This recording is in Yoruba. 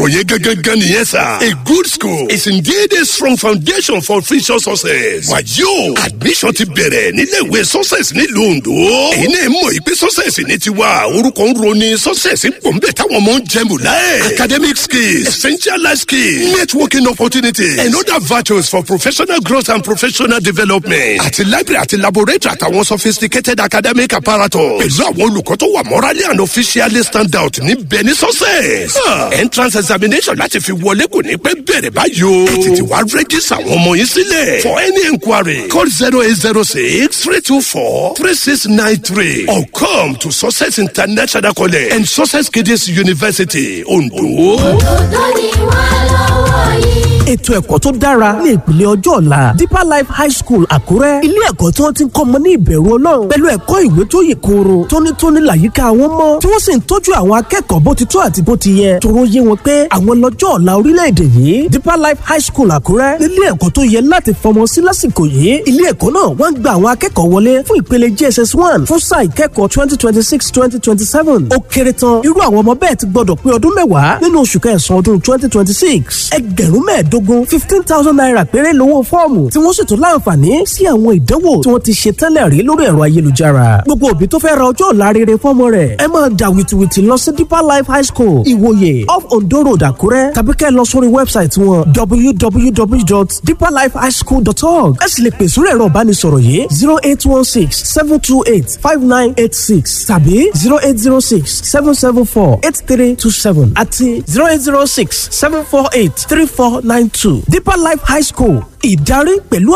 ọ̀rọ̀ yẹn gángan nìyẹn sà. a good school is indeed a strong foundation for future success. wàyí o admission ti bẹ̀rẹ̀ nílé ìwé success nílùú ondo. èyí náà mọ̀ ìpè success ní tiwa orúkọ ń roni success ń pọ̀ ń bẹ̀ táwọn ọmọ ń jẹun láyé. academic skills essential life skills networking opportunities and other virtues for professional growth and professional development. àti library àti laboratory àtàwọn sophisticated academic apparatus. pẹ̀lú àwọn olùkọ́ tó wà morally and officially stand out níbẹ̀ ní success. entrance examination láti fi wọlé kò ní pẹ́ bẹ̀rẹ̀ báyìí o. ẹ tètè wá rẹ́gísà àwọn ọmọ yín sílẹ̀. for any enquiry call zero eight zero six three two four three six nine three or come to success international college and success kids university ondo. òdòdó ni wà lọ́wọ́ yìí. ètò ẹ̀kọ́ tó dára ní ìpìlẹ̀ ọjọ́ ọ̀la deeper life high school àkúrẹ́ ilé ẹ̀kọ́ tí wọ́n ti ń kọ́ ọmọ ní ìbẹ̀rù ọlọ́run pẹ̀lú ẹ̀kọ́ ìwé tó yè kooro tónítóní làyíká wọn mọ́ tí wọ́n sì ń tọ́jú àwọn akẹ́kọ̀ọ́ bó ti tó àti bó ti yẹ tóró yé wọn pé àwọn lọ́jọ́ ọ̀la orílẹ̀-èdè yìí deeper life high school àkúrẹ́ nílé ẹ̀kọ́ tó yẹ láti fọmọ sí lásìkò yìí ilé ẹ̀kọ́ náà wọ́n ń gba àwọn akẹ́kọ̀ọ́ wọlé fún ìpele jss one fún sáà ìkẹ́kọ̀ọ́ twenty twenty six twenty twenty seven ó kéré tán irú àwọn ọmọ bẹ́ẹ̀ ti gbọ́dọ̀ pé ọdún mẹ́wàá nínú oṣù kẹsàn-án ọdún twenty twenty six ẹgbẹ̀rún mẹ́ẹ̀ẹ́dógún fifteen thousand naira péré lówó fọ́ọ̀mù tí wọ́n sì tún láǹfààní sí àwọn ìdánwò tí wọ́n ti ṣe tẹ́lẹ̀ rí lórí ẹ̀rọ ayélujára gbogbo òbí tó fẹ́ ra ọjọ́ ọ̀la rere fọ́mọ rẹ̀ ẹ máa dà wìtìwìtì lọ sí deeper life high school ìwòye off ondo road àkúrẹ́ tàbí kẹ́ ẹ lọ sórí wẹ́bsáìtì wọn www.deeperlifehighschool.org ẹ sì lè pè sórí ẹ̀rọ ìbánisọ̀rọ̀ yìí zero eight one six seven two eight five nine eight six tàbí zero eight zero six seven seven four eight three two seven àti zero eight zero six seven four eight three four nine two deeper life high school ìdarí pẹ̀lú